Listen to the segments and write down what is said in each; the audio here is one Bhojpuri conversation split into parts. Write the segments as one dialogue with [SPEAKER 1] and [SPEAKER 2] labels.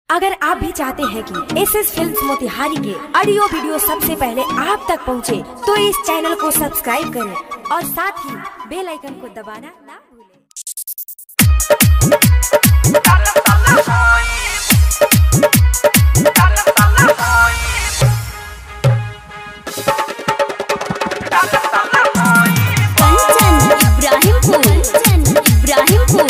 [SPEAKER 1] अगर आप भी चाहते हैं कि एस एस फिल्म मोतिहारी के ऑडियो वीडियो सबसे पहले आप तक पहुंचे, तो इस चैनल को सब्सक्राइब करें और साथ ही बेल आइकन को दबाना ना भूलें
[SPEAKER 2] कंचन इब्राहिमपुर कंचन इब्राहिमपुर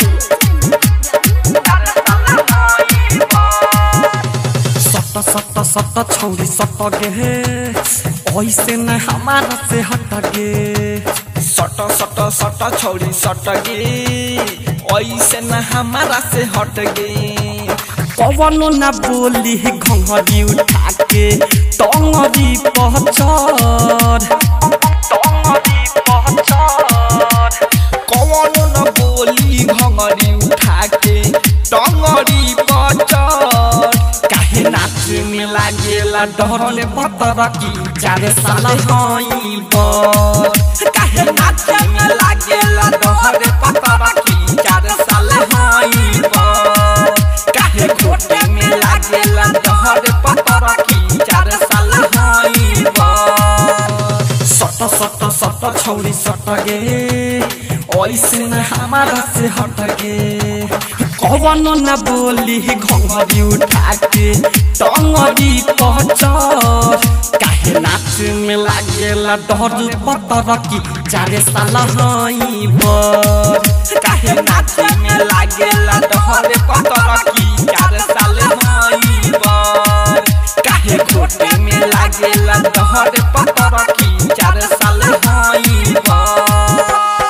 [SPEAKER 3] सट सट सट छौरी सट गे ऐसे न हमारा से हट गे
[SPEAKER 4] सट सट सट छौरी सट गे ऐसे न हमारा से हट गे
[SPEAKER 3] कवनो न बोली घंघरी उठा के टंगरी पहचर टंगरी पहचर
[SPEAKER 4] कौनो न बोली घंगरी उठा के टंगरी बचर
[SPEAKER 3] काहे नाच में लागेला डरले पतर की चार साल हई बर
[SPEAKER 4] काहे नाच में लागेला डहरे पतर की चार साल हई बर काहे खोटे में लागेला डहरे पतर की चार साल हई बर
[SPEAKER 3] सट सट सट छौरी सट गे ऐसे न हमारा से हट गे कवनो न बोली घंघरी उठा के टंगरी पहचर काहे नाच में लागेला डर पतर की चारे साल हई बर
[SPEAKER 4] काहे नाच में लागेला डहरे पतर की चार साल हई बर काहे खोटे में लागेला डहरे पतर की चार साल हई बर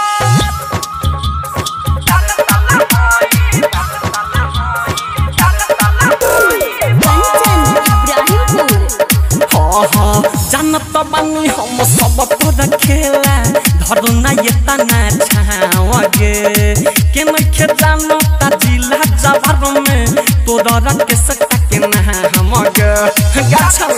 [SPEAKER 2] कंचन इब्राहिमपुर
[SPEAKER 3] हाँ हाँ जानत बानी हम सब तोर खेला धरू ना ये तना छावगे के नखे जानो ता जिला जवार में तोर रख सकता के ना हमगे गाछा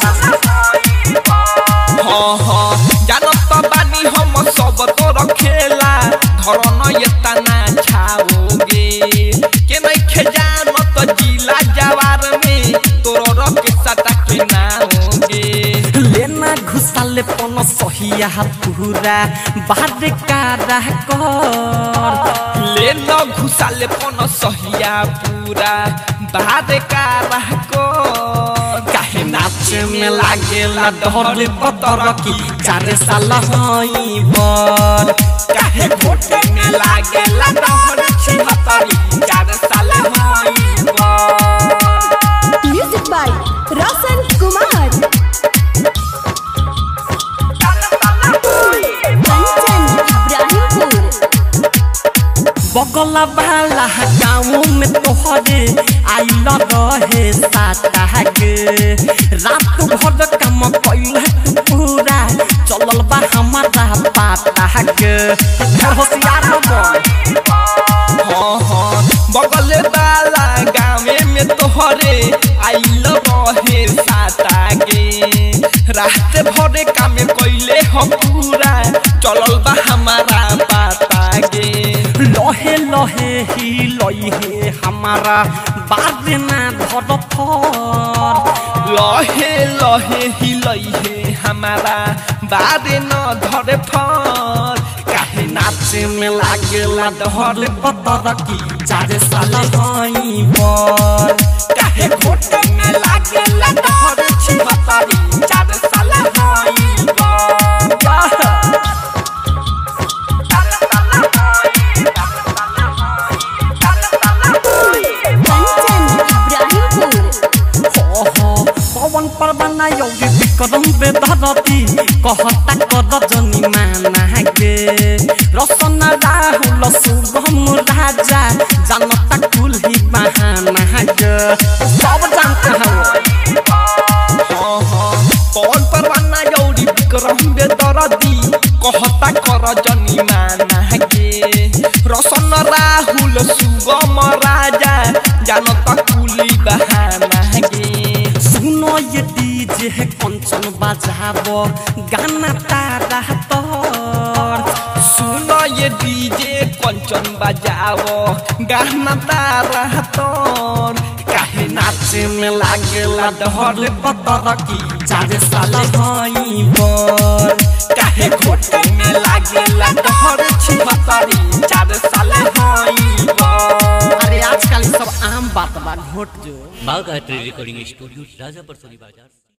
[SPEAKER 4] हाँ हाँ जानत बानी हम सब तोर खेला धरन एतना छाओगे के नइखे जानत जिला जवार में तोर रख सटा के नाओगे
[SPEAKER 3] लेना घुसाले पन सहिया पूरा बाद का रह कर
[SPEAKER 4] ले न घुसाले पन सहिया पूरा बाद का रह को
[SPEAKER 3] काहे नाच में लागेला डर पतर की चार साल हई बर
[SPEAKER 4] काहे घोटे में लागेला डहर छिहत्तरी चार साल हई बर
[SPEAKER 1] म्यूजिक बाय रोशन कुमार
[SPEAKER 2] कंचन इब्राहिमपुर
[SPEAKER 3] बगल वाला गाँव में तोहरे आइल रहे साता के रात भर काम कैल पूरा चलल बा हमारा पाता के होशियार न बन
[SPEAKER 4] हाँ हाँ बगल वाला गाँवे में तोहरे आइल रहे साता गे रात भरे काम कैले हम पूरा चलल बा हमारा पाता गे
[SPEAKER 3] लहे लहे ही लहे हमारा बाद ना धर फर
[SPEAKER 4] लहे लहे हिलैहे हमारा बारे न धरे फर
[SPEAKER 3] काहे नाच में लागेला डहर पतर की चार साल हई बर
[SPEAKER 4] काहे घोटे में लागेला डहर छिहत्तरी चार साल हई बर
[SPEAKER 2] कंचन इब्राहिमपुर
[SPEAKER 3] ओहो पवन परवाना योगी विक्रम बेदरती कहता कर जनी माना गे रसन राहुल सुगम राजा जानता कुल्ही बहाना गे सब जानते हैं
[SPEAKER 4] हाँ हाँ पवन परवाना यौरी विक्रम बेदरदी कहता कर जनी माना गे रसन राहुल सुगम राजा जानता कुली बहाना गे
[SPEAKER 3] सुनो ये डीजे कंचन बजाबो गाना तारा तोर
[SPEAKER 4] सुन ये डीजे कंचन बजाओ गाना तारा तोर काहे
[SPEAKER 3] नाचे में लागेला डहर पतर की चार साल हई बर काहे घोटे में लागेला डहर छिहत्तरी चार साल हई बर अरे आजकल सब आम बात बा घोट जो
[SPEAKER 5] बाघ रिकॉर्डिंग स्टूडियो राजापुर सोनी बाजार